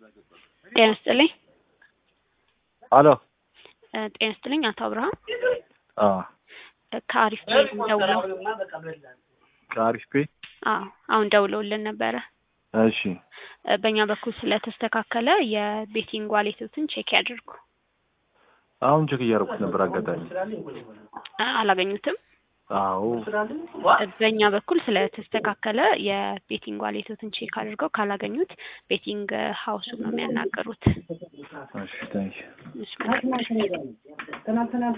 ጤና ይስጥልኝ። አሎ እ ጤና ይስጥልኝ አቶ አብርሃም አ እ ከአሪፍ ፔይ ደውለው ከአሪፍ ፔ አዎ አሁን ደውለውልን ነበረ። እሺ እ በእኛ በኩል ስለተስተካከለ የቤቲንግ ዋሌቶትን ቼክ ያድርጉ። አሁን ቼክ እያደረኩት ነበር አጋጣሚ። እ አላገኙትም? አዎ እ በእኛ በኩል ስለተስተካከለ የቤቲንግ ዋሌቶትን ቼክ አድርገው ካላገኙት ቤቲንግ ሀውሱን ነው የሚያናገሩት። እሺ ታንኪ እሺ መልካም ምሽት።